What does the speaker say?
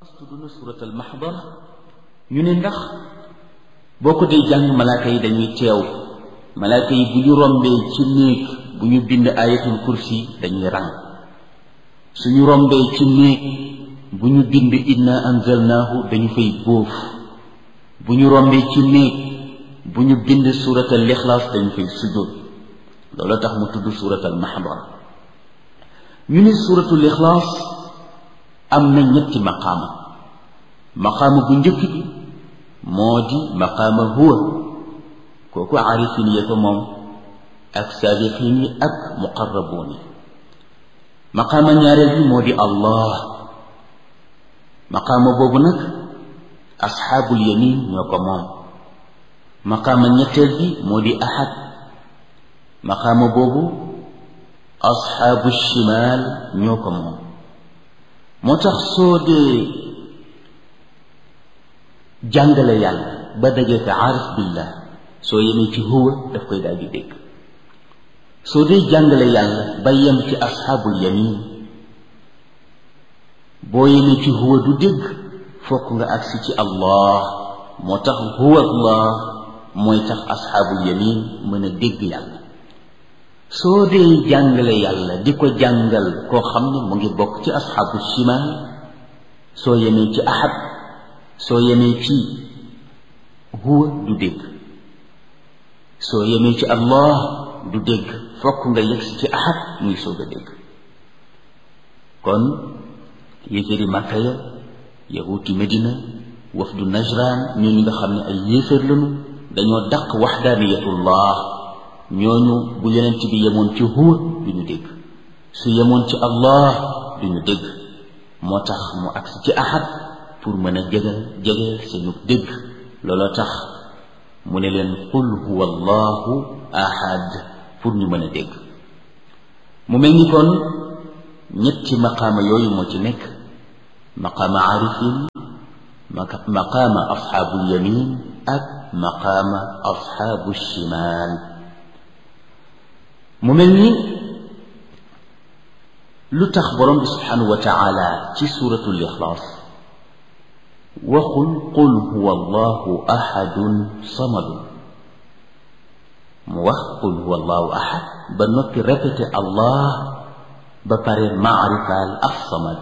tudd na suratal maxdara ñu ne ndax boo ko dee jàng malaaka yi dañuy teew malaaka yi bu ñu rombee ci néeg bu ñu bind ayatul kursi dañuy rang suñu rombee ci néeg bu ñu bind inna anzalnaahu dañu fay bóof bu ñu rombee ci néeg bu ñu bind suratal lixlaas dañu fay sujjóot loolu tax mu tudd suratal maxdara ñu ne suratul ixlaas am na ñetti maqaama maqaama bu njëkk bi moo di maqaama huwa kooku aarifin ya ko moom ak saabiqin yi ak muqarrabuun yi maqaama ñaareel bi moo di allah maqaama boobu nag asxaabul yamin ñoo ko moom maqaama ñetteel bi moo di ahad maqaama boobu asxaabu shimaal ñoo ko moom moo tax soo dee jàngale yàlla ba dajee fi aarif billah soo yemee ci huwa daf koy daal di dégg soo dee jàngale yàlla ba yem ci asxaabul yamin boo yemee ci huwa du dégg fokk nga agsi ci allah moo tax huwa allah mooy tax asxaabul yamin mën a dégg yàlla soo dee jàngale yàlla di ko jàngal koo xam ne mu ngi bokk ci asxaabu shimaal soo yemee ci ahad soo yemee ci huwa du dégg soo yemee ci allah du dégg fokk nga yegsi ci ahad muy soog a dégg kon yéeféeri màkka ya yahuuti medina wafdu najran ñooñu nga xam ne ay yéeféer lañu dañoo daq waxdaaniyatullah ñooñu bu yonent bi yemoon ci huwa du ñu dégg su yemoon ci allah du ñu dégg moo tax mu agsi ci ahad pour mën a jege jege seenu dégg looloo tax mu ne leen qul huwa allahu ahad pour ñu mën a dégg mu mel ni kon ñetti maqaama yooyu moo ci nekk maqaama aarifin maqaama asxaabul yamin ak maqaama asxaabu shimaal mu mel ni lu tax borom bi subhanahu wa taala ci suratul ixlaas waxul qul huwa allahu ahadun samadun mu wax qul huwa allahu ahad ba noppi répété allah ba pare maarifaal as samad